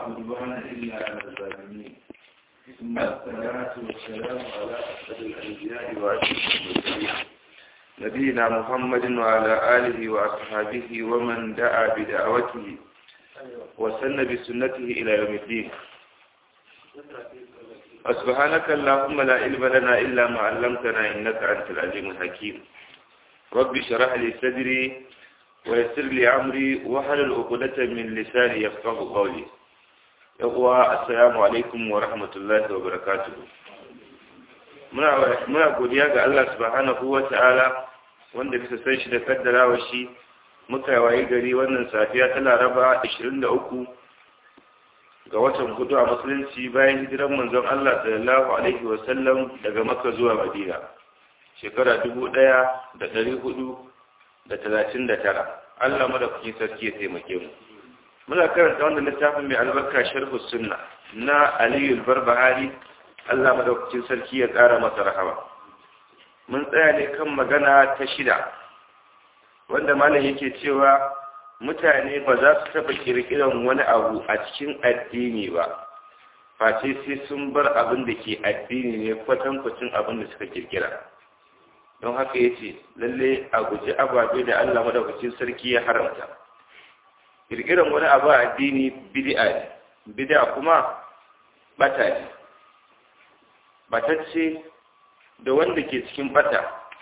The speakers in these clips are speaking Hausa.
عدوان إلا على الظالمين ثم الصلاة والسلام على أسعد الأنبياء وأشرف المرسلين نبينا محمد وعلى آله وأصحابه ومن دعا بدعوته وسن بسنته إلى يوم الدين سبحانك اللهم لا علم لنا إلا ما علمتنا إنك أنت العليم الحكيم رب اشرح لي صدري ويسر لي أمري وحلل عقدة من لساني يفقه قولي يقوى السلام عليكم ورحمة الله وبركاته muna godiya ga Allah subhanahu wa ta'ala wanda bisa san shi da kaddarawa shi muka waye gari wannan safiya ta laraba 23 ga watan hudu a musulunci bayan hijiran manzon Allah sallallahu alaihi wa sallam daga makka zuwa madina shekara 1439 Allah madaukakin sarki ya taimake mu muna karanta wannan littafin mai albarka sharhu sunna na Aliyu Barbahari Allah madaukakin sarki ya ƙara masa rahama mun tsaya ne kan magana ta shida wanda malam yake cewa mutane ba za su taɓa ƙirƙiran wani abu a cikin addini ba face sai sun bar abin da ke addini ne kwatankwacin abin da suka ƙirƙira don haka ya ce lalle a guji ababe da Allah madaukakin sarki ya haramta ƙirƙiran wani abu a addini bid'a ne bid'a kuma bata ne batacce da wanda ke cikin bata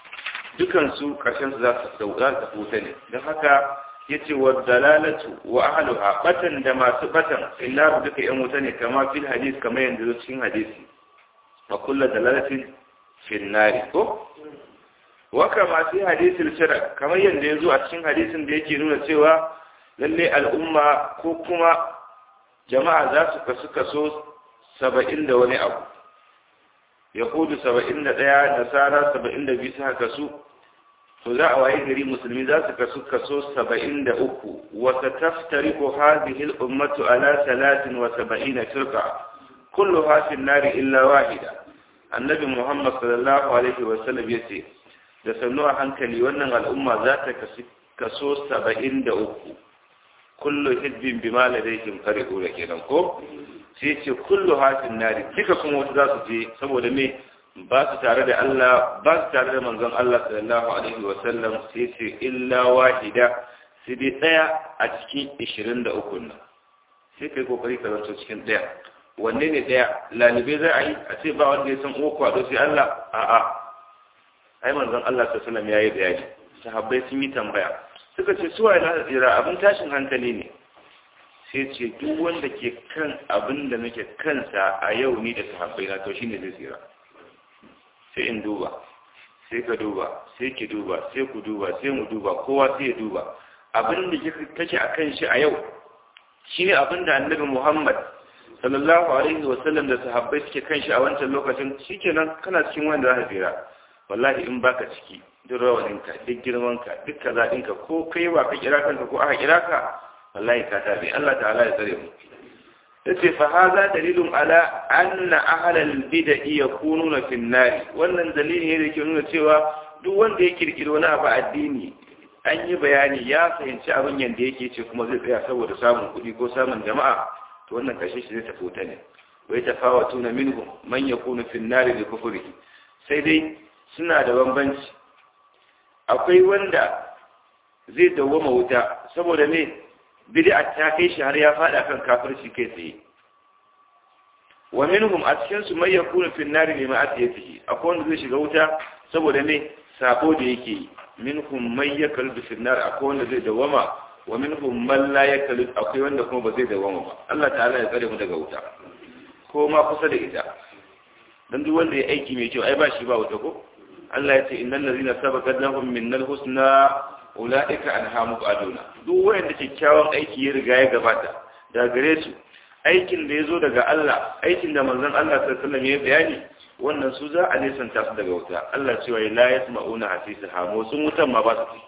dukansu ƙarshensu za su tafi wuta ne don haka ya ce wa dalalatu wa ahaluha batan da masu batan illa duka yan wuta ne kama fil hadis kama yanzu cikin hadisi wa kullu dalalatin fil nari ko wa kama fi hadisil shara kamar yanda yazo a cikin hadisin da yake nuna cewa lalle al'umma ko kuma jama'a za su kasu kaso saba'in da wani abu yahudu saba'in da ɗaya nasara saba'in da biyu suka kasu to za a waye gari musulmi za su kasu kaso saba'in da uku wata taftari ko hazihil ummatu ala talatin wa saba'ina turka kullu hafin nari illa wahida annabi muhammad sallallahu alaihi wa sallam ya ce da sannu a hankali wannan al'umma za ta kaso saba'in da uku kullu hizbin bima ladaihim farihu da kenan ko sai ce kullu hafin nari duka kuma wasu za su je saboda me ba su tare da Allah ba su tare da manzon Allah sallallahu alaihi wa sallam sai ce illa wahida sai dai daya a cikin 23 nan sai kai kokari ka zanto cikin daya wanne ne daya lalibe za a yi a ce ba wanda ya san uwa kwado sai Allah a'a ai manzon Allah sallallahu alaihi wa sallam yayi bayani sahabbai sun yi tambaya suka ce suwa ina tsira abin tashin hankali ne sai ce duk wanda ke kan abin da nake kansa a yau ni da sahabbai na to shine zai tsira sai in duba sai ka duba sai ki duba sai ku duba sai mu duba kowa sai ya duba abin da kake a kan shi a yau shine abin da annabi Muhammad sallallahu alaihi wa sallam da sahabbai suke kan shi a wancan lokacin shikenan kana cikin wanda za ka tsira wallahi in baka ciki duk rawaninka duk girmanka duk kaza ɗinka ko kai wa ka kira kanka ko aka kira ka wallahi ka tabi Allah ta'ala ya tsare mu yace fa hadha dalilun ala anna ahlal bid'i yakununa fi an wannan dalili ne da ke nuna cewa duk wanda ya kirkiri wani abu addini an yi bayani ya fahimci abin yanda yake ce kuma zai tsaya saboda samun kuɗi ko samun jama'a to wannan kashe shi zai tafi wuta ne wai tafawatuna minhum man yakunu fi an-nar bi kufrihi sai dai suna da bambanci akwai wanda zai dawwama wuta saboda me bid'a ta kai shi har ya fada kan kafirci kai tsaye wa minhum a cikin su mai yakunu fi nari ne ma'asiyatihi akwai wanda zai shiga wuta saboda me sabo da yake yi minhum may yakalu fi nar akwai wanda zai dawama wa minhum man la yakalu akwai wanda kuma ba zai dawama ba Allah ta'ala ya tsare mu daga wuta ko ma kusa da ita dan duk wanda ya aiki mai kyau ai ba shi ba wuta ko Allah ya ce innal ladzina sabaqat lahum minnal husna ula'ika an aduna duk wanda kyakkyawan aiki ya riga ya gabata da gare su aikin da ya zo daga Allah aikin da manzon Allah sallallahu ya bayani wannan su za a nesanta su daga wuta Allah cewa la yasma'una hasisa hamo sun wutan ma ba su ci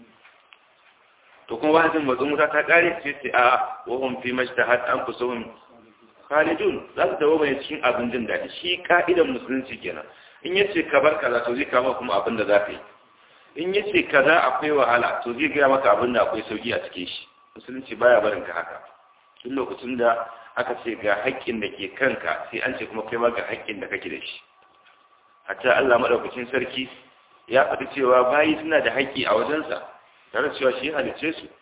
to kuma wajen matsun wuta ta kare ce ce a wa hum fi majtahat anfusuhum khalidun za su dawo mai cikin abin jin daɗi shi ka'idan musulunci kenan in yace ka bar kaza to zai kama kuma abin da za ka yi in ya ce kaza akwai wahala to zai gaya maka abin da akwai sauki a cikin shi musulunci baya barin ka haka tun lokacin da aka ce ga haƙƙin da ke kanka sai an ce kuma kai ma ga haƙƙin da kake da shi hatta Allah madaukakin sarki ya faɗi cewa bayi suna da haƙƙi a wajensa tare da cewa shi halice su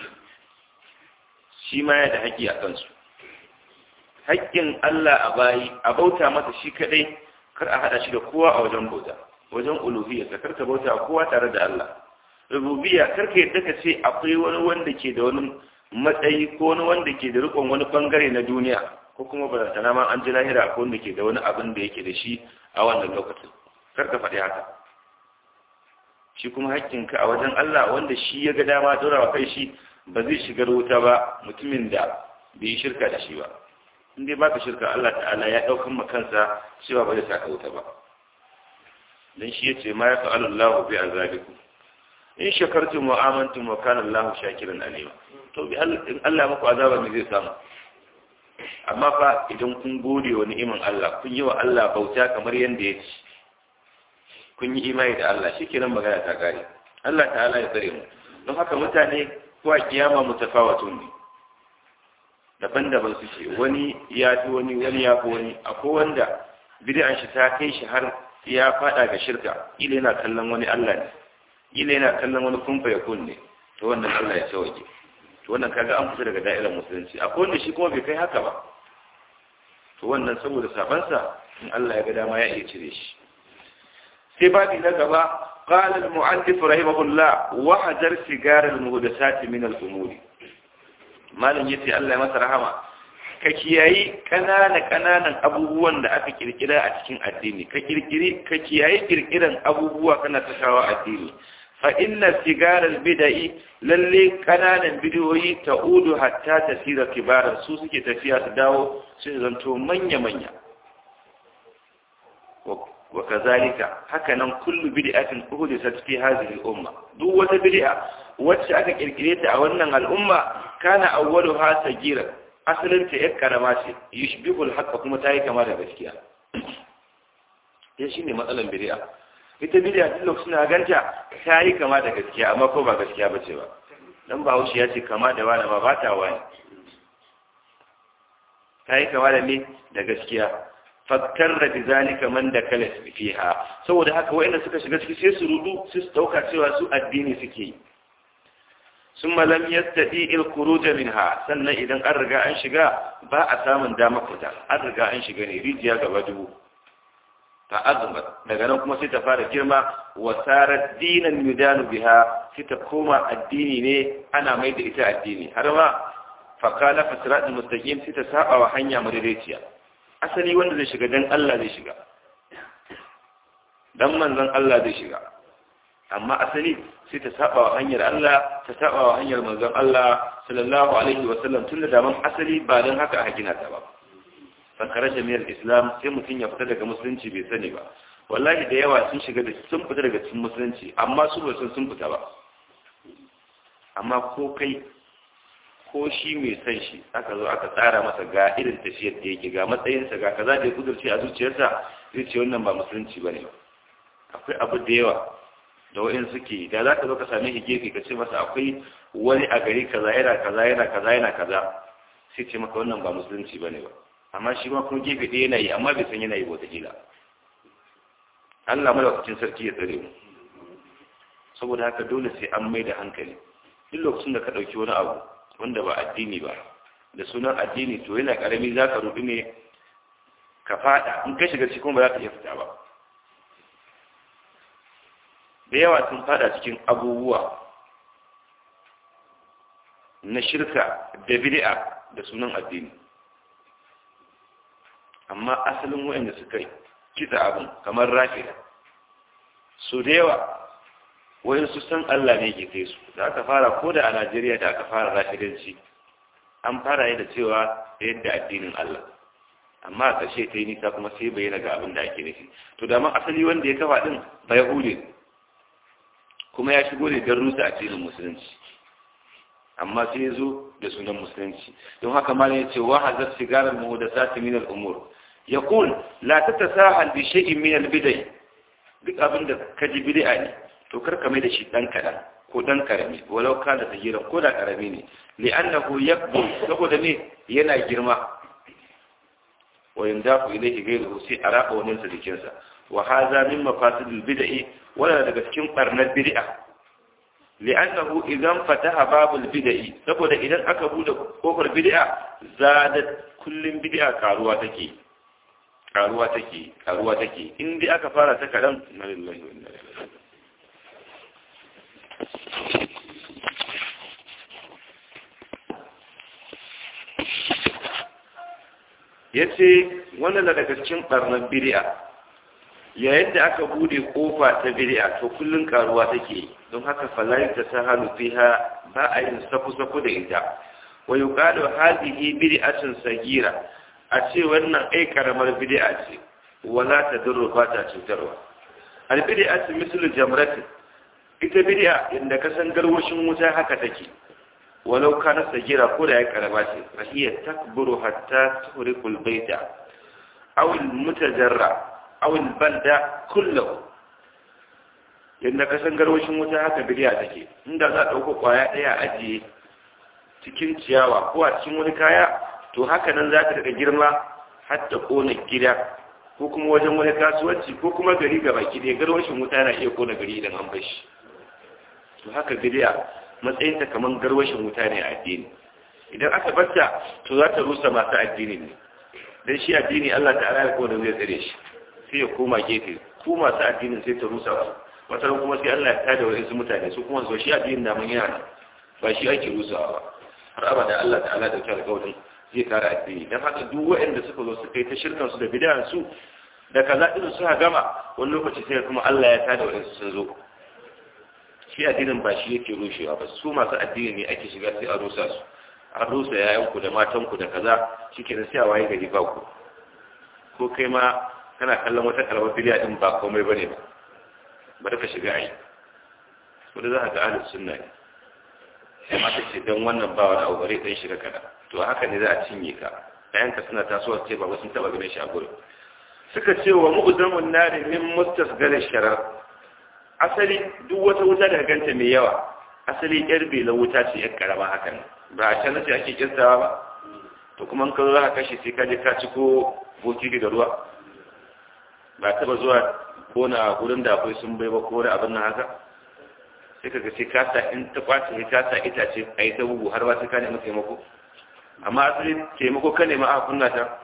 shi ma ya da haƙƙi a kansu haƙƙin Allah a bayi a bauta masa shi kadai kar a hada shi da kowa a wajen bauta wajen uluhiyya ka karka bauta kowa tare da Allah rububiyya karka yadda ka ce akwai wani wanda ke da wani matsayi ko wani wanda ke da rikon wani bangare na duniya ko kuma barantana ma an ji lahira ko wanda ke da wani abin da yake da shi a wannan lokacin karka faɗi haka shi kuma haƙƙinka a wajen Allah wanda shi ya ga dama dora wa kai shi ba zai shigar wuta ba mutumin da bai yi shirka da shi ba in dai baka shirka Allah ta'ala ya ɗaukan makansa cewa ba zai saka wuta ba dan shi yace ma ya fa'alu Allah bi azabikum in shakartum wa amantum wa kana Allah shakiran alima to bi in Allah muku azaba me zai samu amma fa idan kun gode wa ni'iman Allah kun yi wa Allah bauta kamar yanda ya ci kun yi imani da Allah shikenan magana ta kare Allah ta'ala ya tsare mu don haka mutane ko a kiyama mutafawatun ne daban-daban suke wani ya fi wani wani ya fi wani akwai wanda bid'an shi ta kai shi har ya fada ga shirka ila yana kallon wani Allah ne ila yana kallon wani kumfa ya kunne to wannan Allah ya sauke to wannan kaga an fita daga da'irar musulunci akwai wanda shi kuma bai kai haka ba to wannan saboda sabansa in Allah ya ga dama ya iya cire shi sai babi na gaba قال المؤلف رحمه الله وحذر سيجار المهدسات من الأمور malam yace Allah ya masa rahama ka kiyayi kanana kananan abubuwan da aka kirkira a cikin addini ka kirkiri ka kiyayi kirkiran abubuwa kana sakawa addini fa inna sigar albidai lalle kananan bidiyoyi ta'udu hatta tasira kibaran su suke tafiya su dawo su zanto manya manya wa kazalika haka nan kullu bid'atin uhdisat fi hadhihi al-umma duk wata bid'a wacce aka kirkire ta a wannan al'umma kana awwaluha sagira asalin ta yar karama ce yushbihul haqqa kuma tayi kama da gaskiya ya shine matsalan bid'a ita bid'a duk lokacin da ganta tayi kama da gaskiya amma ko ba gaskiya bace ba dan Bahaushe ya ce kama da wani ba ba ta wani tayi kama da me da gaskiya fakkarra bi zalika man da kala fiha saboda haka wayanda suka shiga ciki sai su rudu su dauka cewa su addini suke yi summa lam yastati il khuruj minha sannan idan an riga an shiga ba a samun dama fita an riga an shiga ne rijiya gaba dubu ta azuma daga nan kuma sai ta fara girma wa sarat dinan yudanu biha sai ta koma addini ne ana mai da ita addini har ma fakala fasrat mustaqim sai ta saba wa hanya madaidaiciya asali wanda zai shiga dan Allah zai shiga dan manzon Allah zai shiga amma asali sai ta saba wa hanyar Allah ta saba wa hanyar manzon Allah sallallahu alaihi wa sallam tunda da man asali ba dan haka aka gina ta ba fa kharaja min al-islam sai mutun ya fita daga musulunci bai sani ba wallahi da yawa sun shiga da sun fita daga cikin musulunci amma su ba sun fita ba amma ko kai ko shi mai san shi aka zo aka tsara masa ga irin tafiyar da yake ga matsayinsa ga kaza da ya kudurce a zuciyarsa zai ce wannan ba musulunci ba ne ba akwai abu da yawa da wa'in suke da za ka zo ka same shi gefe ka ce masa akwai wani a gari kaza yana kaza yana kaza yana kaza sai ce maka wannan ba musulunci ba ne ba amma shi ma kuma gefe ɗaya yana yi amma bai san yana yi wataƙila Allah madaukakin sarki ya tsare mu saboda haka dole sai an mai da hankali duk lokacin da ka ɗauki wani abu wanda ba addini ba da sunan addini to yana karami za ka rubi ne ka fada in ka shiga cikin ba za ka iya fita ba da yawa sun fada cikin abubuwa na shirka da bid'a da sunan addini amma asalin wayanda suka kitsa abin kamar rafida so da yawa wayan su san Allah ne ke kai su da aka fara ko da a Najeriya da aka fara rafidanci an fara yi da cewa yadda addinin Allah amma a ƙarshe ta yi nisa kuma sai bayyana ga abin da ake nufi to da asali wanda ya kafa din ba Yahudi kuma ya shigo ne don rusa addinin musulunci amma sai ya zo da sunan musulunci don haka malam ya ce wa hazar sigarar muhdathati min al-umur yaqul la tatasahal bi shay'in min al-bid'ah duk abin da ka ji bid'a ne to kar ka mai da shi dan kadan ko dan karami walau kana sagiran ko da karami ne li'annahu yakbu saboda ne yana girma wa yandafu ilayhi ghayruhu sai araba wannan sa jikinsa wa hadha min mafasidil bid'i wala daga cikin barnar bid'a li'annahu idan fataha babul bid'i saboda idan aka bude kofar bid'a zadat kullum bid'a karuwa take karuwa take karuwa take in dai aka fara ta kadan inna lillahi wa inna ilaihi yace wannan daga cikin barnan bid'a yayin da aka bude kofa ta bid'a to kullun karuwa take don haka falai ta sahalu fiha ba a yin safu-safu da ita wa yuqalu hadhihi bid'atun sagira a ce wannan ai karamar bid'a ce wala tadurru ba ta cutarwa al bid'atu mislu jamrat ita bid'a inda ka san garwashin wuta haka take walau kana sagira ko da ya karama ce fa hiya takburu hatta tuhriqu al baita aw al mutajarra aw al balda kullahu yadda ka san garwashin wuta haka bid'a take inda za a dauko kwaya daya ajiye cikin ciyawa ko a cikin wani kaya to haka nan za ta daga girma har ta kona gida ko kuma wajen wani kasuwanci ko kuma gari ga baki ɗaya garwashin wuta na iya kona gari idan an bar shi to haka bidiya matsayinta kamar garwashin wuta ne a addini idan aka barta to za ta rusa masu addini ne dan shi addini Allah ta'ala ya kowa zai tsare shi sai ya koma gefe ku masu addinin sai ta rusa su wata kuma sai Allah ya tada wa mutane su kuma zo shi addinin da mun yana ba shi ake rusawa ba har abada Allah ta'ala da kyau alƙawarin zai kare addini dan haka duk waɗanda suka zo suka yi ta shirkan su da bid'an su da kaza din su ha gama wani lokaci sai kuma Allah ya tada waɗansu sun zo shi addinin ba shi yake rushewa ba su masu addini ne ake shiga sai a rusa su an rusa yayanku da matanku da kaza shikenan sai a waye gari ba ku ko kai ma kana kallon wata karamar bidiya din ba komai bane ba bari ka shiga ai wanda za ka ga ahlus sunna ne sai mata ce don wannan ba wani abu bare dan shiga kada to haka ne za a cinye ka ɗayanka suna tasowa ce ba sun taba ganin shi a gurin suka ce wa mu'zamun nari min mustasgal sharar asali duk wata wuta da ganta mai yawa asali yar bela wuta ce yar karama hakan ba a can ce ake kirtawa ba to kuma ka zo za ka kashe sai ka je ka ci ko bokiti da ruwa ba taba zuwa kona gurin da akwai sun bai ba ko da abin nan haka sai ka sai ka sa in ta kwace ne ka sa itace a yi ta bugu har ba sai ka nemi taimako amma asali taimako ka nema a kunna ta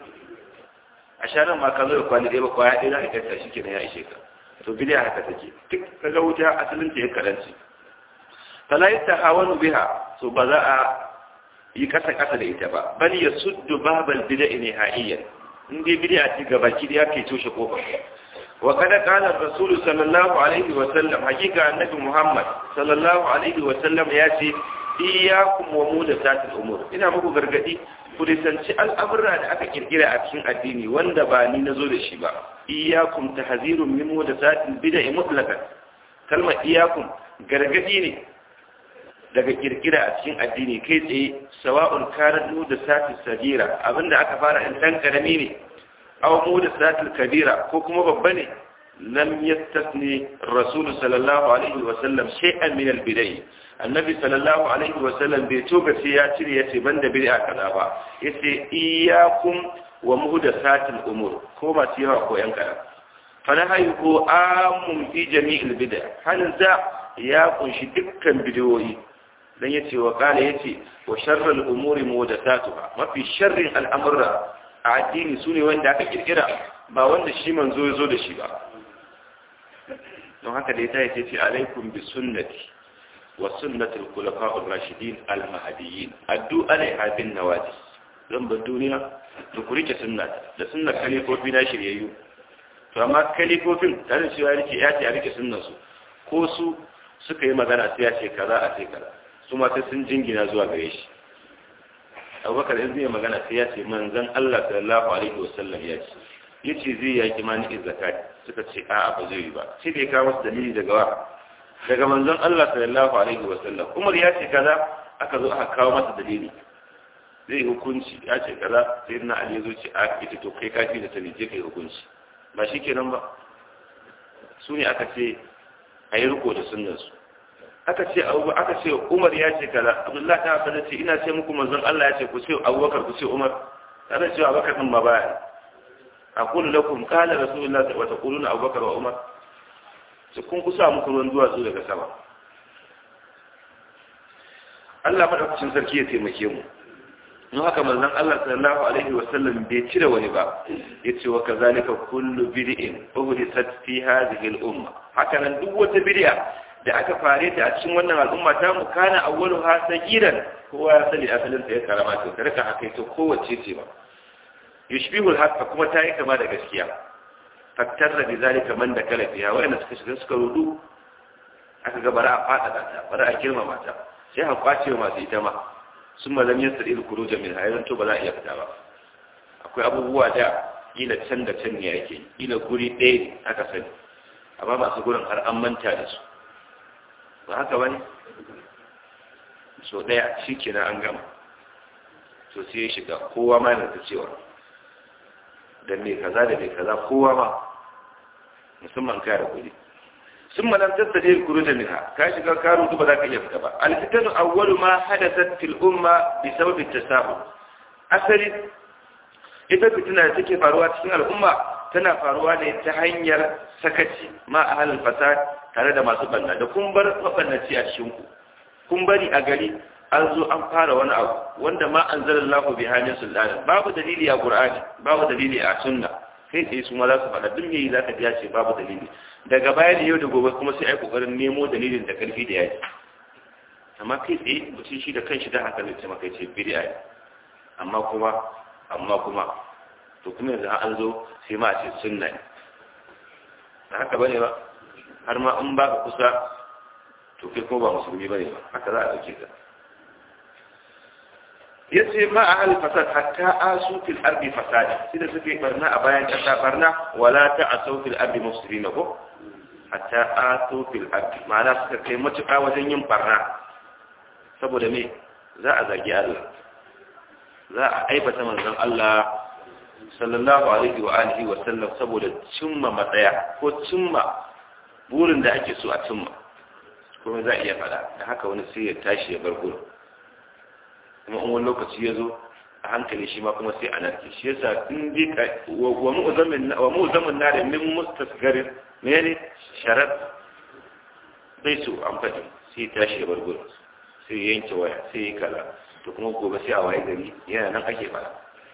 a sharan ma ka zo da kwali ɗaya ba kwaya ɗaya za ka kyanta shi kenan ya ishe ka to bidiya haka take duk ka ga wuta asalin ta ya karanci fala ta hawanu biha so ba za a yi kasa kasa da ita ba bal ya suddu babal bid'a nihaiyan in dai bid'a ce gabaki da yake toshe kofar وقد قال الرسول صلى الله عليه وسلم حقيقة النبي محمد صلى الله عليه وسلم ياتي إياكم ومودسات الأمور ina muku gargadi ku risanci al'amura da aka kirkira a cikin addini wanda ba ni nazo da shi ba iyyakum tahzirun min mudasatil bid'a mutlaqan kalmar iyyakum gargadi ne daga kirkira a cikin addini kai tsaye sawa'un kanat mudasatil sagira abinda aka fara in dan karami ne aw mudasatul kabira ko kuma babba ne lam yastasni rasul sallallahu alaihi wa sallam shay'an min al bidai annabi sallallahu alaihi wa sallam bai toga sai ya cire yace banda bid'a kaza ba yace iyyakum wa muhdathatil umur ko ba su yawa ko yan kada fanahayu ko amun fi jami'il bid'a halin za ya kunshi dukkan bidiyoyi dan yace wa kana yace wa sharral umuri muhdathatuha mafi sharrin al'amura a addini su ne wanda aka kirkira ba wanda shi manzo ya zo da shi ba don haka da ya ta yi ce alaikum bi sunnati wa sunnatul khulafa'ur rashidin al mahdiyyin addu alaiha bin nawadi zan bar duniya to ku rike sunnata da sunnar kalifofi na shiryayyu to amma kalifofin da da cewa rike ya ce a rike sunnar su ko su suka yi magana sai ya ce kaza a ce kaza su ma sai sun jingina zuwa gare shi abubakar in zai magana sai ya ce manzan Allah sallallahu alaihi wasallam ya ce yace zai yaki mani zakat suka ce a'a ba zai yi ba sai da ya kawo masa dalili daga wa daga manzon Allah sallallahu alaihi wasallam Umar ya ce kaza aka zo aka kawo masa dalili zai hukunci ya ce kaza sai na Ali ya zo ce a ita to kai kafi da sani je kai hukunci ba shikenan ba su ne aka ce a yi riko da sunnarsu aka ce abu aka ce Umar ya ce kaza Abdullahi ta fada ce ina ce muku manzon Allah ya ce ku ce Abubakar ku ce Umar kada ce Abubakar din ma baya aqulu lakum qala rasulullah wa taquluna Abubakar wa Umar sai kun kusa muku ruwan duwatsu daga sama Allah madaukakin sarki ya taimake mu don haka manzon Allah sallallahu alaihi wa sallam bai cire wani ba yace wa kazalika kullu bid'in uhdithat fi hadhihi al-umma haka nan duk wata bid'a da aka fare ta a cikin wannan al'umma ta mu kana awwaluha sagiran kowa ya sani asalin ta ya karama to kada ka haka to kowace ce ba yushbihul haqqa kuma ta yi kama da gaskiya fattarra bi zalika man da kala fiha wa suka shiga suka rudu aka ga bara a fada ta bara a girmama ta sai a kwace masu ita ma sun malam yin sa'il kuruja min hayran to ba za a iya fita ba akwai abubuwa da ila can da can ne yake ila guri ɗaya ne aka sani amma masu gurin har an manta da su ba haka ba ne so ɗaya shi kenan an gama to sai ya shiga kowa ma yana ta cewa da mai kaza da mai kaza kowa ma musamman kare kuɗi sun malam tattaje kuru da minha ka shiga ka rutu ba za ka iya fita ba alfitanu awwalu ma hadathat fil umma bi sababi tasabu asali ita fitina da take faruwa cikin al'umma tana faruwa ne ta hanyar sakaci ma ahlul fasad tare da masu banna da kun bar mabannaci a cikin ku kun bari a gari an zo an fara wani abu wanda ma anzalallahu bi halin sultana babu dalili a qur'ani babu dalili a sunna kai tsaye su ma za su faɗa duk yayi za ka biya ce babu dalili daga baya da yau da gobe kuma sai ai kokarin nemo dalilin da karfi da yaji amma kai tsaye mutum shi da kanshi da haka zai ce maka ce bid'a ne amma kuma amma kuma to kuma yanzu an zo sai ma a ce sunna ne ba haka bane ba har ma in ba ka kusa to kai ko ba musulmi bane ba haka za a dauke ka yace ma a hal fasad hatta asu fil ardi fasada sai da suke barna a bayan kasa barna wala ta asu fil ardi mufsidin ko hatta asu fil ardi ma'ana suka kai matuƙa wajen yin barna saboda me za a zagi Allah za a aibata manzon Allah sallallahu alaihi wa alihi wa sallam saboda cimma matsaya ko cimma burin da ake so a cimma kuma za a iya fada da haka wani sai ya tashi ya bar gurin kuma in wani lokaci ya zo a hankali shi ma kuma sai a narke shi yasa in dai ka wa mu'zamin wa mu'zamin na da min mustasgarin mene sharar bai so an faɗi sai ya tashi ya bar gurin sai ya yanke waya sai ya kala to kuma gobe sai a waye gari yana nan ake fara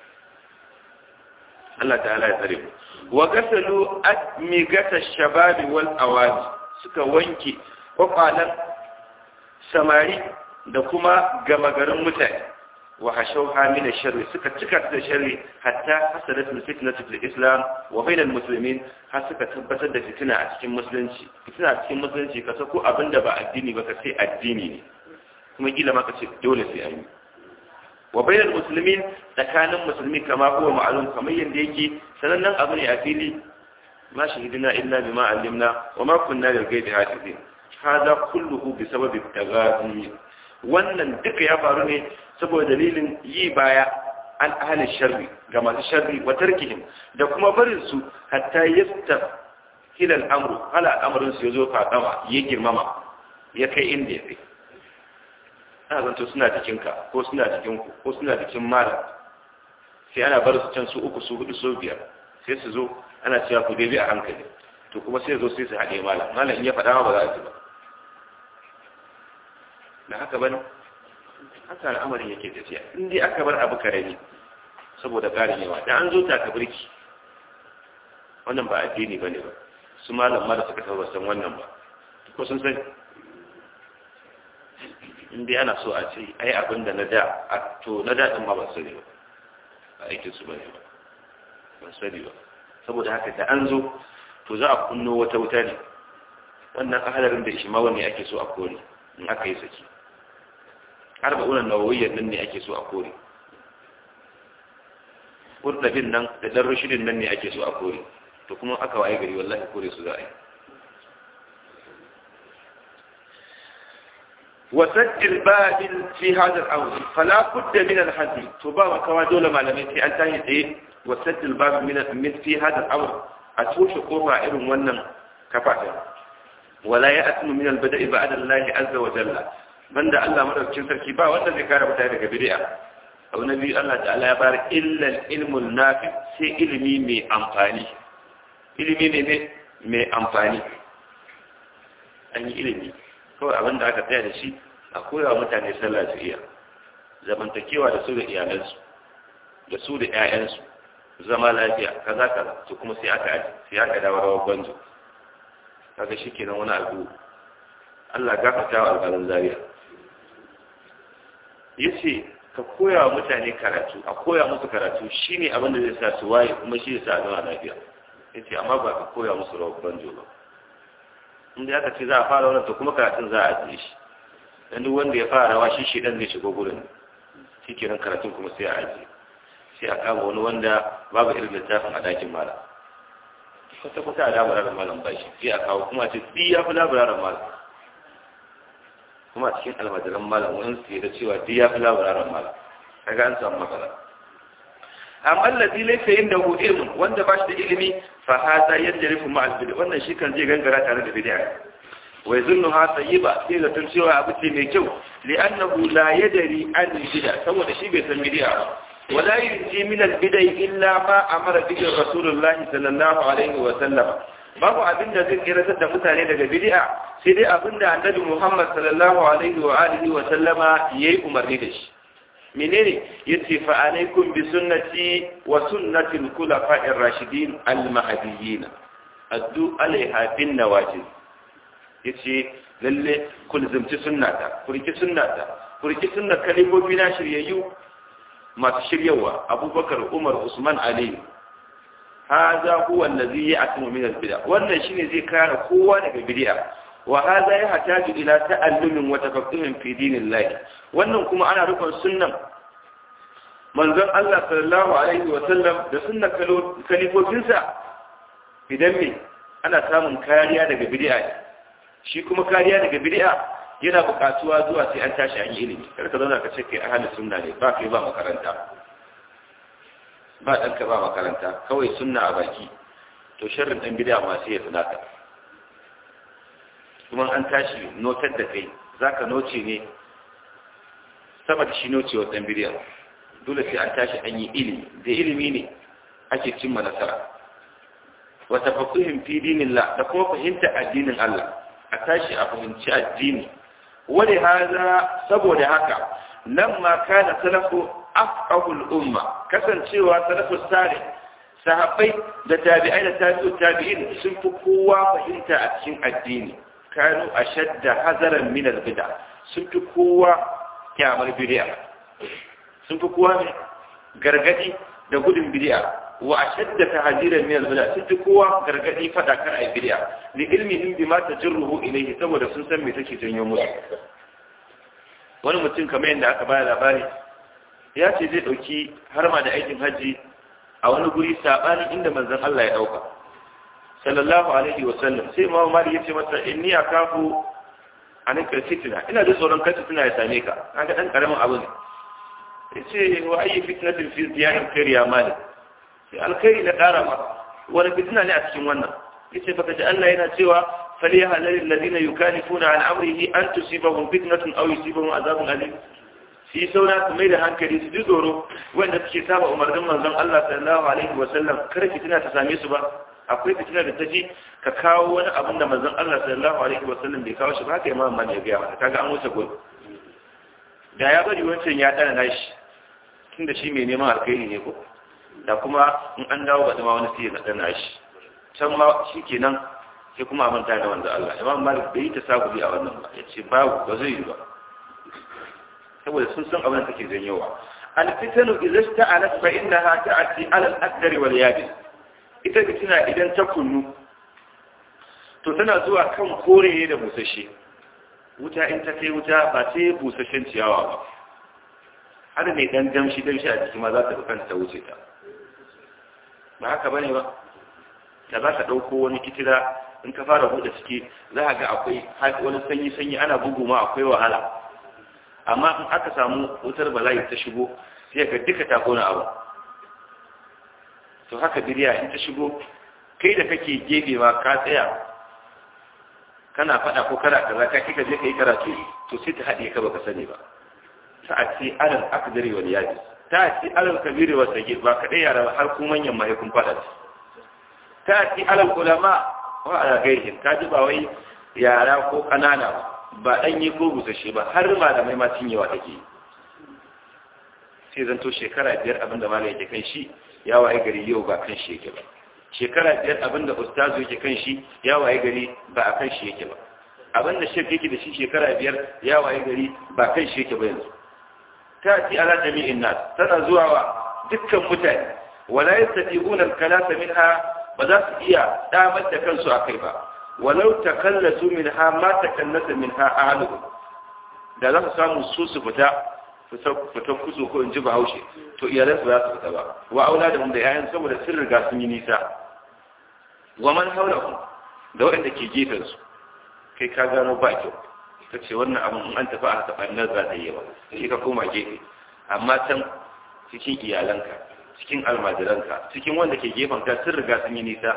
Allah ta'ala ya tsare mu wa gasalu admigata shababi wal awadi suka wanke kwakwalan samari da kuma gama garin mutane wa hashau hamina sharri suka cika da sharri hatta hasadat fitnatu fil islam wa bainal muslimin har suka tabbatar da fitina a cikin musulunci fitina a cikin musulunci ka sako abinda ba addini ba ka sai addini ne kuma kila ma ka ce dole sai an yi wa bainal muslimin tsakanin musulmi kama huwa ma'lum kamar yanda yake sanannen abu ne a fili ma shahidina illa bima allimna wa ma kunna lil ghaibi hafizin hada kulluhu bi sababi tagadi wannan duka ya faru ne saboda dalilin yi baya an ahalin sharri ga masu sharri wa tarkihim da kuma barin su hatta yasta hilal amru hala al'amarin su yazo fadama ya girmama ya kai inda ya kai ana zanto suna jikinka ko suna jikinku ko suna jikin malam sai ana bar su can su uku su hudu su biyar sai su zo ana cewa ku dai a hankali to kuma sai zo sai su haɗe malam malam in ya faɗa ma ba za a ji ba da haka bane haka al'amarin yake tafiya in dai aka bar abu karami saboda ƙarin yawa da an zo taka birki wannan ba addini bane ba su malam ma da suka saba san wannan ba ko sun sani in dai ana so a ce ai abin da na da a to na da din ma ban sani ba ba aikin su bane ba ban sani ba saboda haka da an zo to za a kunno wata wuta ne wannan ahalarin da shi ma wanne ake so a kore in aka yi saki arba'unan nawawiyyar nan ne ake so a kore ƙurdabin nan da ɗan rashidin nan ne ake so a kore to kuma aka waye gari wallahi kore su za a yi wasajjil babin fi hadar aure fala kudda min alhazi to ba wa kawa dole malamai sai an tashi tsaye wasajjil babin min fi hadar aure a toshe kofa irin wannan kafa wala ya asmu min al-bada'i ba'da Allah azza wa jalla banda Allah madaukakin sarki ba wanda zai kare mutane daga bid'a abu na biyu Allah ta'ala ya bar illa ilmul nafi sai ilimi mai amfani ilimi ne mai amfani an yi ilimi kawai abin da aka tsaya da shi a koya wa mutane sallah su iya zamantakewa da su da iyalansu da su da 'ya'yansu zama lafiya kaza kaza to kuma sai aka aji sai aka dawo rawar banjo kaga shi kenan wani abu Allah gafarta wa alƙalin zariya yace ka koya wa mutane karatu a koya musu karatu shine abin da zai sa su waye kuma shi yasa zama lafiya yace amma ba ka koya musu rawar banjo ba inda aka ce za a fara wannan to kuma karatun za a ajiye shi dan duk wanda ya fara rawa shi shi dan zai shigo gurin shi kenan karatun kuma sai a ajiye sai a kama wani wanda babu irin littafin a dakin malam kwata kwata a labararin malam ba shi sai a kawo kuma ce duk ya fi labararin malam kuma a cikin almajiran malam wani su da cewa duk ya fi labararin malam kaga an samu matsala amma allazi laysa indahu ilmun wanda ba shi da ilimi fa hada yajrifu ma al wannan shi kan zai gangara tare da bid'a wa yazunnuha tayyiba sai da tun cewa abu ce mai kyau li'annahu la yadri an bid'a saboda shi bai san bid'a ba ولا ينجي من البدع إلا ما أمر به رسول الله صلى الله عليه وسلم babu abin da zai kiratar da mutane daga bid'a sai dai abin da annabi Muhammad sallallahu alaihi wa alihi wa sallama yayi umarni da shi menene yace fa alaikum bi sunnati wa sunnati al-khulafa'i ar-rashidin al-mahdiyyin addu alaiha bin nawajib yace lalle kulzumci sunnata kurki sunnata kurki sunnar kalifofi na shiryayyu masu shiryawa abubakar umar usman ali haza huwa allazi ya'tumu min al-bid'a wannan shine zai kare kowa daga bid'a wa hadha yahtaju ila ta'allumin wa tafaqquhin fi dinillah wannan kuma ana rukun sunnan manzon Allah sallallahu alaihi wa sallam da sunnan kalifofinsa idan me ana samun kariya daga bid'a shi kuma kariya daga bid'a yana buƙatuwa zuwa sai an tashi an yi ilimi kar ka zauna ka ce kai ahalin sunna ne ba kai ba makaranta ba ɗanka ba makaranta kawai sunna a baki to sharrin ɗan bid'a ma sai ya tunata kuma an tashi notar da kai zaka noce ne sama da shi nocewar ɗan bid'a dole sai an tashi an yi ilimi da ilimi ne ake cimma nasara wa tafaqquhin fi dinillah da kuma fahimta addinin Allah a tashi a fahimci addini wani haza saboda haka lamma kana salafu afqahul umma kasancewa salafu sare sahabbai da tabi'ai da tabi'u tabi'in sun fi kowa fahimta a cikin addini kanu ashadda hazaran min al-bid'a sun fi kowa kyamar bid'a sun fi kowa ne gargadi da gudun bid'a wa ashadda tahdiran min al-bid'a sun fi kowa gargadi fada kar ai bid'a li ilmihim bima tajruhu ilayhi saboda sun san me take janyo musu wani mutum kamar yadda aka bayar labari ya ce zai dauki harma da aikin haji a wani guri sabanin inda manzon Allah ya dauka sallallahu alaihi wa sallam sai Imam Malik ya ce masa inni akafu an fitna ina da tsoron kai fitina ya same ka kaga dan karamin abu ne yace wa ayi fitnatin fi ziyarin khair ya malik sai alkhairi na ƙara ma wani fitina ne a cikin wannan yace baka ji Allah yana cewa falyahalal alladhina yukalifuna an amrihi an tusibahum fitnatun aw yusibahum azabun alim shi sauna su mai da hankali su ji tsoro wanda suke saba umarnin manzon Allah sallallahu alaihi wa sallam kar fitina ta same su ba akwai fitina da ta ji ka kawo wani abin da manzon Allah sallallahu alaihi wa sallam bai kawo shi ba haka imam Malik ya ga mata kaga an wuce gudu da ya bari wancan ya dana nashi tunda shi mai neman alkhairi ne ko da kuma in an dawo baɗi ma wani sai ya ɗana shi can ma shi kenan sai kuma a manta da wanda Allah imam malik bai yi ta sabuli a wannan ba ya ce babu ba zai yi ba saboda sun san abin da take janyowa alfitanu idza sta'alat fa innaha ta'ti ala al-aqdari wal yabis ita fitina idan ta kunnu to tana zuwa kan kore ne da busashe wuta in ta kai wuta ba sai busashen ciyawa ba har mai dan damshi damshi a jiki ma za ta kanta ta wuce ta ba haka bane ba da za ka ɗauko wani kitira in ka fara buɗe ciki za ka ga akwai wani sanyi sanyi ana bugu ma akwai wahala amma in aka samu wutar bala'i ta shigo sai ka duka ta kona abu to haka biriya in ta shigo kai da kake gefe ma ka tsaya kana faɗa ko kana kaza ka kika je ka yi karatu to sai ta haɗe ka baka sani ba ta a ce alal akdari wal yadi ta a ce alal kabiri wa sagir ba kaɗai yara har ku manyan mahaifin faɗa ta a ce alal ulama wa ala gairihim ka ji ba wai yara ko ƙanana ba ɗanye ko busashe ba har malamai ma cinyewa take yi sai zanto shekara biyar abin da malam yake kan shi ya waye gari yau ba kan shi yake ba shekara biyar abin da ustazu yake kan shi ya waye gari ba a kan shi yake ba abin da shek yake da shi shekara biyar ya waye gari ba kan shi yake ba yanzu ta ci ala jami'in nas tana zuwa wa dukkan mutane wala yastati'una al-kalasa minha ba za su iya damar da kansu akai ba walau takallasu minha ma takallasa minha ahluhum da za su samu su su fita fitan kuso ko in ji bahaushe to iyalansu za su fita ba wa aula da da yayan saboda sun riga sun yi nisa wa man haula da waɗanda ke gefen su kai ka gano ba kyau ka ce wannan abin in an tafi a haka ɓannar za ta yi yawa sai ka koma gefe amma can cikin iyalanka cikin almajiranka cikin wanda ke gefen ka sun riga sun yi nisa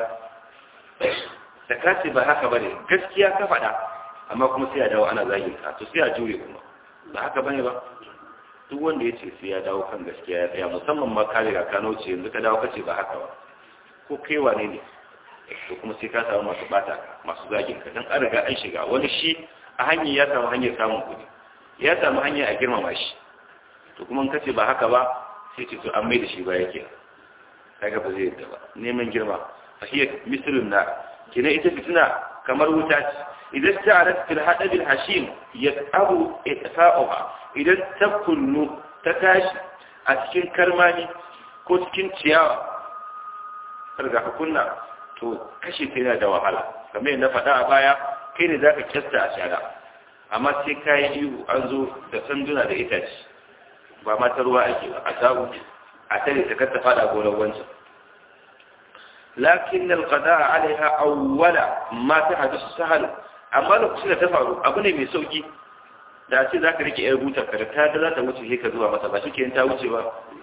da ka ce ba haka bane gaskiya ka faɗa amma kuma sai a dawo ana zagin ka to sai a jure kuma ba haka bane ba duk wanda ya ce sai ya dawo kan gaskiya ya tsaya musamman ma ka riga ka nauce yanzu ka dawo ka ce ba haka ba ko kai wane ne to kuma sai ka samu masu bata ka masu zagin ka dan an riga an shiga wani shi a hanyar ya samu hanyar samun kuɗi ya samu hanyar a girmama shi to kuma in ka ce ba haka ba sai ce to an mai da shi ba yake kaga ba zai yadda ba neman girma fa hiya mislun na kina ita fitina kamar wuta ce idan ta arat fil hadabil hashim yasabu itfa'uha idan ta kullu ta tashi a cikin karmani ko cikin ciyawa karga ka kunna to kashe ta yana da wahala kamar na faɗa a baya kai ne zaka kyasta a shara amma sai kayi ihu an zo da sanduna da itace ba ma ta ruwa ake ba a samu a tare ta kar ta faɗa gonar wancan lakin alqada alaiha awwala ma ta hadisu sahal amma lokacin da ta faru abu ne mai sauki da ce za ka rike yar butar ka da ta da za ta wuce sai ka zuwa masa ba shi ta wuce ba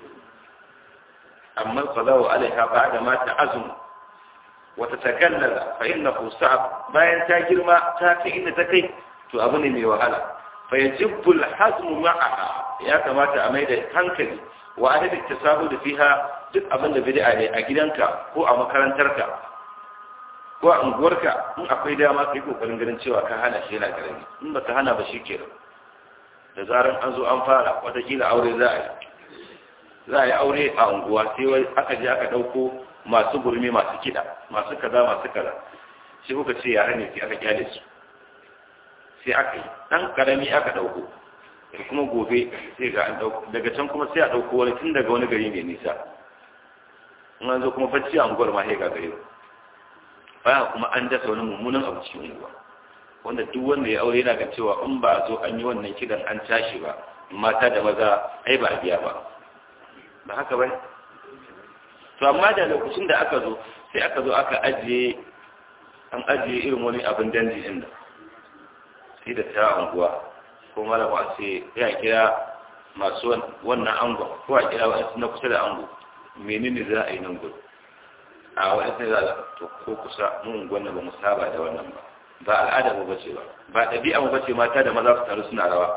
amma qadawu alaiha ba'da ma ta'azum wa tatakallala fa innahu sa'ab bayan ta girma ta kai inda ta kai to abu ne mai wahala fa yajibu al-hazm ma'aha ya kamata a maida hankali wa adadin tasahu da fiha duk abin da bid'a ne a gidanka ko a makarantarka ko a unguwarka in akwai dama kai kokarin ganin cewa ka hana shi yana karami in ba ka hana ba shi kenan da zaran an zo an fara watakila aure za a yi za a yi aure a unguwa sai wai aka je aka ɗauko masu gurmi masu kiɗa masu kaza masu kaza sai kuka ce yare ne sai aka kyale su sai aka yi ɗan ƙarami aka ɗauko da kuma gobe sai ga an ɗauko daga can kuma sai a ɗauko wani tun daga wani gari mai nisa in an zo kuma bacci a unguwar ma sai ga gari baya kuma an dasa wani mummunan abu cikin unguwa wanda duk wanda ya aure yana ga cewa in ba a zo an yi wannan kidan an tashi ba mata da maza ai ba a biya ba ba haka ba to amma da lokacin da aka zo sai aka zo aka ajiye an ajiye irin wani abin danji din da sai da ta unguwa ko malama sai ya kira masu wannan angon ko a kira wasu na kusa da ango menene za a yi nan gudu a wani sai za to ko kusa mun gwanna ba mu saba da wannan ba ba al'ada mu bace ba ba ɗabi'a mu bace mata da maza su taru suna rawa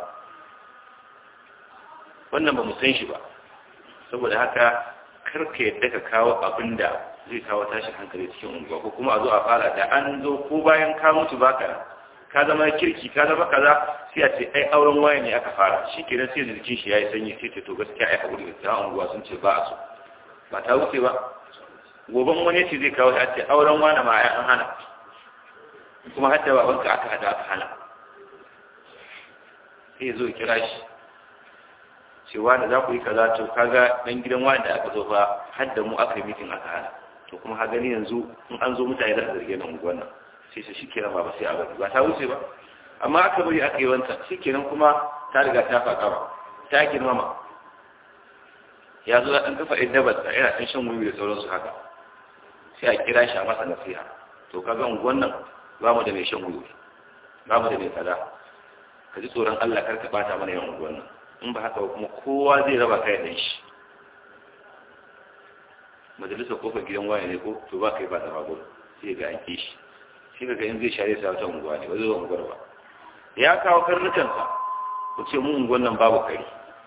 wannan ba mu san shi ba saboda haka kar ka yadda ka kawo abin da zai kawo tashin hankali cikin unguwa ko kuma a zo a fara da an zo ko bayan ka mutu baka ka zama kirki ka zama kaza sai a ce ai auren waye ne aka fara shi kenan sai jikin shi yayi sanyi sai ce to gaskiya ai hakuri da unguwa sun ce ba a so ba ta wuce ba goban wani ce zai kawo a ce auren wani ma an hana kuma hatta babanka aka hada aka hana sai zo kira shi ce wani za ku yi kaza to kaga dan gidan wani da aka zo fa har da mu aka yi mitin aka hana to kuma ha gani yanzu in an zo mutane za su zarge na unguwan nan sai su shikenan ba sai a bari ba ta wuce ba amma aka bari aka yi wanta shikenan kuma ta riga ta faɗa ba ta girmama ya zo ya ɗan kafa ɗan dabarsa yana ɗan shan wuyi da sauransu haka sai a kira shi a masa nasiha to kaga unguwan nan ba mu da mai shan wuyi ba mu da mai kaza ka ji tsoron Allah kar ka bata mana yawan unguwan nan in ba haka kuma kowa zai raba kai da shi majalisa kofar gidan waya ne ko to ba kai ba da babu sai ga an shi shi ga in zai share sa wata unguwa ne wani zuwa unguwar ba ya kawo karnukansa ku ce mu unguwan nan babu kare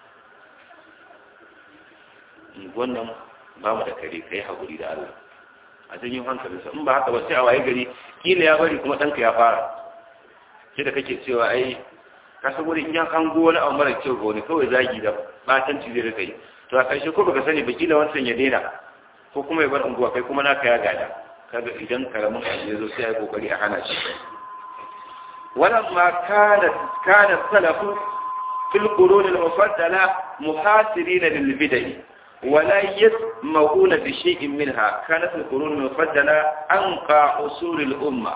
unguwan nan babu da kare kai haƙuri da Allah a janyo hankalinsa in ba haka ba sai a waye gari kila ya bari kuma ɗanka ya fara sai da kake cewa ai ka san wani in ya hango wani abu mara kyau ga wani kawai zagi da batanci zai rika yi to a ƙarshe ko baka sani ba kila wancan ya daina ko kuma ya bar unguwa kai kuma naka ya gada kaga idan karamin abu ya zo sai ya kokari a hana shi ولما كانت كان السلف في القرون المفضلة محاصرين للبدع ولا يسمعون بشيء منها كانت القرون المفضلة أنقى أصول الأمة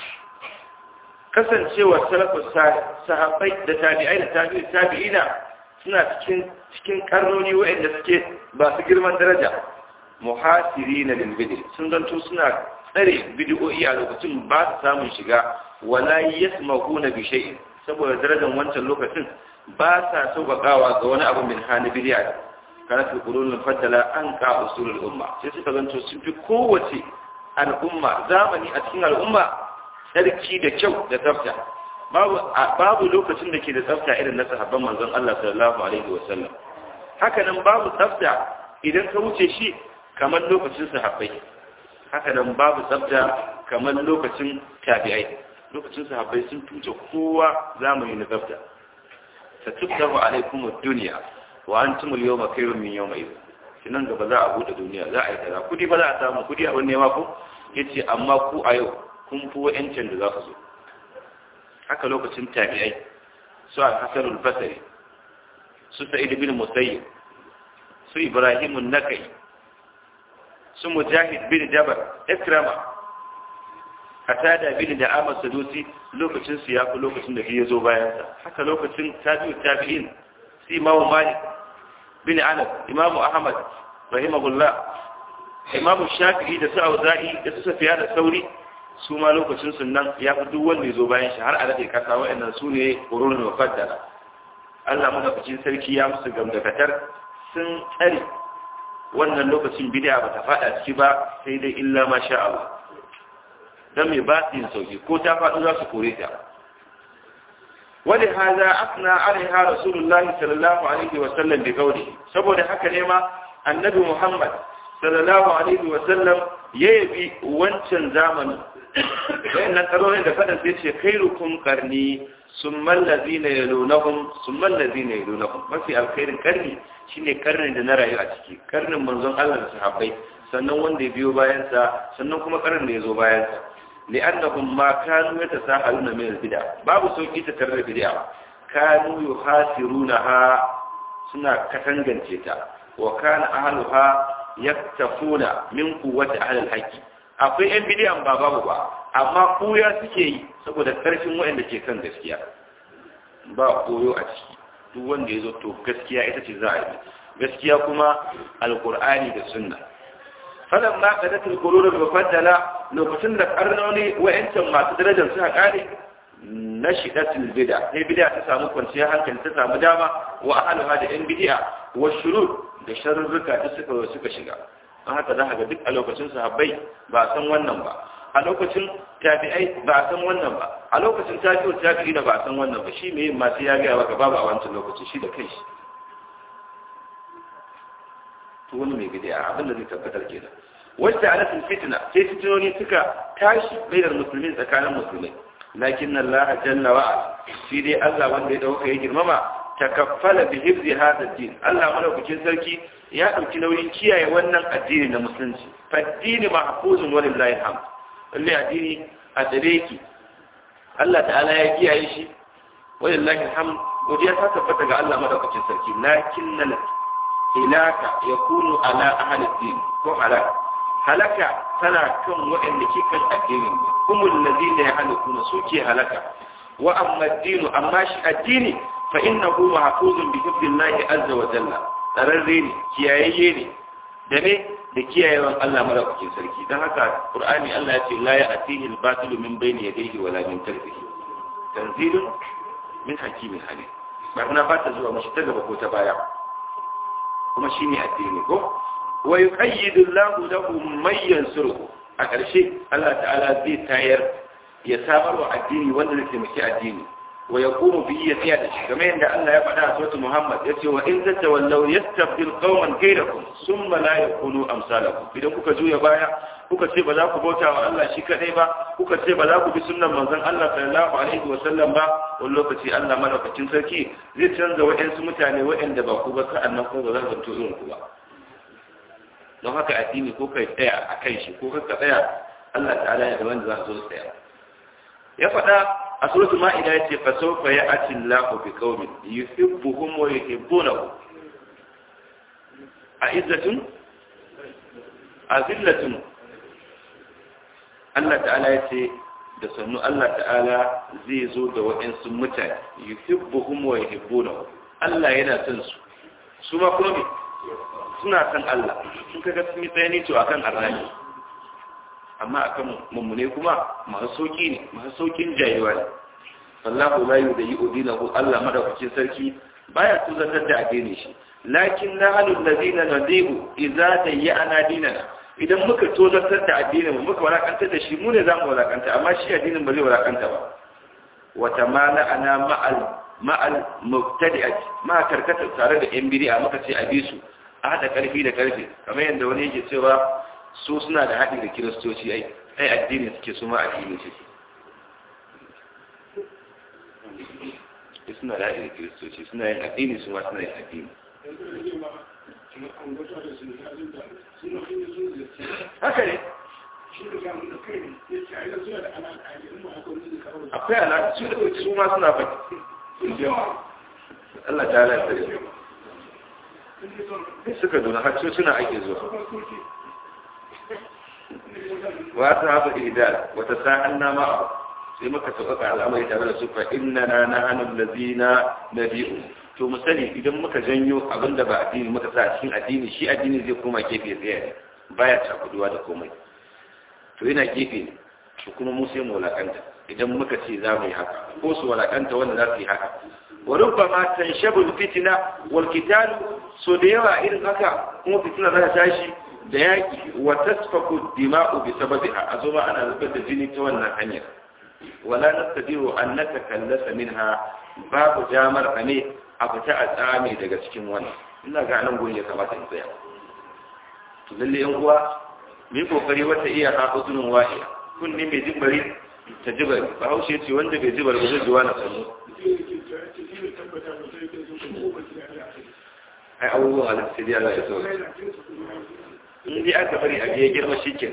kasancewar salafus sahabbai da tabi'ai da tabi'i tabi'ina suna cikin cikin karnoni waɗanda suke ba su girman daraja muhasiri na lilbidi sun zanto suna tsare bidiyoyi a lokacin ba su samun shiga wala yasma'una bi shay'in saboda darajar wancan lokacin ba sa sauƙaƙawa ga wani abu min hana bidiya kana fi qulul faddala an ka usulul umma sai suka zanto sun fi kowace al'umma zamani a cikin al'umma tsarki da kyau da tsafta babu babu lokacin da ke da tsafta irin na sahabban manzon Allah sallallahu alaihi wa sallam haka nan babu tsafta idan ka wuce shi kamar lokacin sahabbai haka nan babu tsafta kamar lokacin tabi'ai lokacin sahabbai sun tuce kowa zamani na tsafta satubtahu alaikum ad-dunya wa antum al-yawma khayrun min yawma idh kinan gaba za a bude duniya za a yi kaza kudi ba za a samu kudi abin nema ko yace amma ku a yau kun fi wa'ancin da za ku zo haka lokacin tabi'ai su al-hasan al-basri su sa'id bin musayyib su ibrahim an-nakai su mujahid bin jabar ikrama hatada bin da Ahmad Sadusi lokacin su ya fi lokacin da ya zo bayan sa haka lokacin tabi'u tabi'in si Imam Malik bin Anas Imam Ahmad rahimahullah Imam Shafi'i da su Auza'i da su Sufyan da Sauri su ma lokacin su nan ya fi duk wanda ya zo bayan shi har a dade kasa wa'annan su ne qurunul mufaddala Allah madaukakin sarki ya musu gamdakatar sun tsare wannan lokacin bid'a ba ta fada ciki ba sai dai illa ma sha Allah dan mai ba su yin sauki ko ta faɗo za su kore ta wani haza asna alaiha rasulullah sallallahu alaihi wa sallam bi kauli saboda haka ne ma annabi muhammad sallallahu alaihi wa sallam ya yabi wancan zamani wayannan tsarorin da faɗin sai ce khairukum qarni summa allazina yalunahum summa allazina yalunahum mafi alkhairin karni shine karnin da na rayu a ciki karnin manzon Allah da sahabbai sannan wanda ya biyo bayansa sannan kuma karnin da ya zo bayansa لأنهم ما كانوا يتساهلون من البدع باب سوكي تتر البدع كانوا يخاسرونها سنة كتنجن تيتا وكان أهلها يكتفون من قوة أهل الحق akwai ‘yan bidiyan ba babu ba amma koya suke yi saboda ƙarfin waɗanda ke kan gaskiya ba koyo a ciki duk wanda ya zo to gaskiya ita ce za a yi gaskiya kuma alkur'ani da sunna falan ma kadatul qulubul mufaddala lokacin da karnoni wa'ancan masu darajar suka kare na shidatul bid'a sai bid'a ta samu kwanciyar hankali ta samu dama wa ahluha da yan bid'a wa shurur da sharurruka da suka suka shiga an haka za ga duk a lokacin sahabbai ba san wannan ba a lokacin tabi'ai ba san wannan ba a lokacin tabi'u tabi'i da ba san wannan ba shi me yin masu ya ga maka babu a wancan lokacin shi da kai shi to wani mai bid'a abin da zai tabbatar kenan wacce alatin fitna sai fitinoni suka tashi bainar musulmin tsakanin musulmai lakin Allah jalla wa shi dai Allah wanda ya dauka ya girmama takaffala bi hifzi hadha din Allah madaukakin sarki ya dauki nauyin kiyaye wannan addini na musulunci faddini mahfuzun walillahi alhamd wallahi addini a tsare ki Allah ta'ala ya kiyaye shi walillahi alhamd godiya ta tabbata ga Allah madaukakin sarki lakinnal ilaka yakunu ala ahli din ko halaka halaka tana kan waɗanda ke kan addinin kumul ladina yahlukuna suke halaka wa amma addinu amma shi addini fa innahu mahfuzun bi hifdillahi azza wa jalla tsararre ne kiyayayye ne da ne da kiyayewan Allah madaukakin sarki dan haka qur'ani Allah ya ce la ya'tihi al-batilu min bayni yadayhi wala min khalfihi tanzilun min hakimin halim ba kuna ba ta zuwa mashi ta gaba ko ta baya kuma shine addini ko wa yuqayyidu Allahu lahu man yansuruhu a ƙarshe Allah ta'ala zai tayar ya samar wa addini wanda zai taimaki addini wa yaqumu bihi ya tsaya da shi kamar yadda Allah ya faɗa a suratul Muhammad yace wa in tatawallaw yastabdil qauman ghayrakum thumma la yakunu amsalakum idan kuka juya baya kuka ce ba za ku bauta wa Allah shi kadai ba kuka ce ba za ku bi sunnan manzon Allah sallallahu alaihi wa sallam ba wani lokaci Allah madaukakin sarki zai canza waɗansu mutane waɗanda ba ku ba sa'annan ko ba za su zanto irin ku ba don haka addini ko kai tsaya a kan shi ko ka tsaya Allah ta'ala ya da wanda za su zo tsaya ya faɗa a suratul ma'ida yace fa sawfa ya'ti Allahu bi qaumin yuhibbuhum wa yuhibbunahu a'izzatun azillatun Allah ta'ala yace da sannu Allah ta'ala zai zo da waɗansu mutane yuhibbuhum wa yuhibbunahu Allah yana son su su ma kuma me suna san Allah sun kaga sun yi tsayani to akan arrani amma akan mummune kuma masu sauki ne masu saukin jayewa ne sallahu la yudayi udinahu Allah madaukakin sarki baya tuzantar da addini shi lakin na halul ladina nadibu idza tayyana dinana idan muka tozartar da addinin mu muka walakantar da shi mu ne zamu walakanta amma shi addinin ba zai walakanta ba wa tamala ana ma'al ma'al mubtadi'at ma karkata tare da yan bid'a muka ce a bisu a hada karfi da karfi kamar yadda wani yake cewa su suna da haɗi da kiristoci ai ai addini suke su ma addini suke suna da haɗi da kiristoci suna yin addini su ma suna yin addini haka ne akwai alaƙa su ma suna faɗi Allah ta halatta da suka duna har suna ake zuwa wata haka idar wata sa'an na ma'a sai muka sauƙaƙa al'amari tare da su fa inna na na hannun lazina na biyu to mu sani idan muka janyo abin da ba addini muka sa a cikin addini shi addini zai koma gefe tsaye ne baya cakuduwa da komai to yana gefe ne to kuma mu sai mu walakanta idan muka ce za mu yi haka ko su walakanta wanda za su yi haka wa rubbama tanshabu fitina wal qital so da yawa irin haka kuma fitina za ta tashi da yaki wa tasfaku dima'u bi sababiha azuma ana zubar da jini ta wannan hanyar wala nastadiru an natakallasa minha babu jamar ne a fita a tsame daga cikin wannan ina ga nan gurin ya kamata in tsaya to lalle yan uwa mu kokari wata iya ha uzunin wahiya kunni mai jibari ta jibari bahaushe ce wanda bai jibar ba zai ji wani sanu ai abubuwan halittu sai Allah ya so in dai aka bari a biya girma shi ke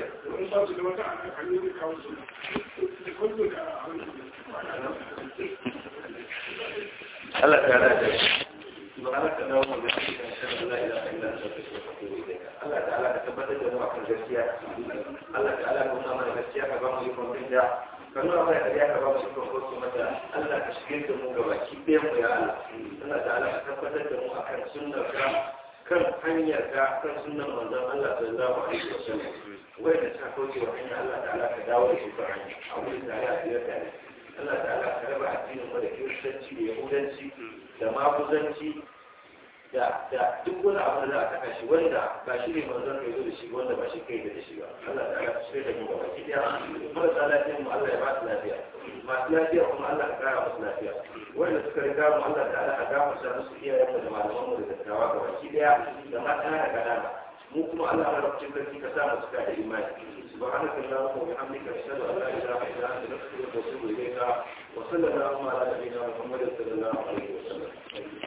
Allah ta rada da سبحانك اللهم وبحمدك اشهد ان لا اله الا انت استغفرك واتوب اليك الله تعالى تثبت da mu akan gaskiya Allah ta'ala ya nuna mana gaskiya ka ba mu ikon binda ka nuna mana kariya ka ba mu ikon kotu mata Allah ka shige da mu gaba ki ɗayan mu ya Allah Allah ta'ala ka tabbatar da mu akan sunnar ka kan hanyar ka kan sunnan manzon Allah sallallahu alaihi wasallam wai da ta kauce wa hanya Allah ta'ala ka dawo da su kan hanya a wurin tare a biyar tare Allah ta'ala ka raba addinin mu da kiristanci da yahudanci da maguzanci da da duk wani abu da za a saka shi wanda ba shi ne manzon kai zo da shi wanda ba shi kai da shi ba Allah ta'ala ka shirya da mu gaba ki daya marasa lafiyar mu Allah ya ba su lafiya masu lafiya kuma Allah ka kara musu lafiya wanda suka riga mu Allah ta'ala ka gafarta musu iyayen mu da malaman mu da dattawa gaba ki daya da mata da kanana mu kuma Allah ya rubuta sarki ka sa mu suka da imani سبحانك اللهم وبحمدك اشهد ان لا اله الا انت نستغفرك ونتوب اليك وصلى اللهم على نبينا محمد صلى الله عليه وسلم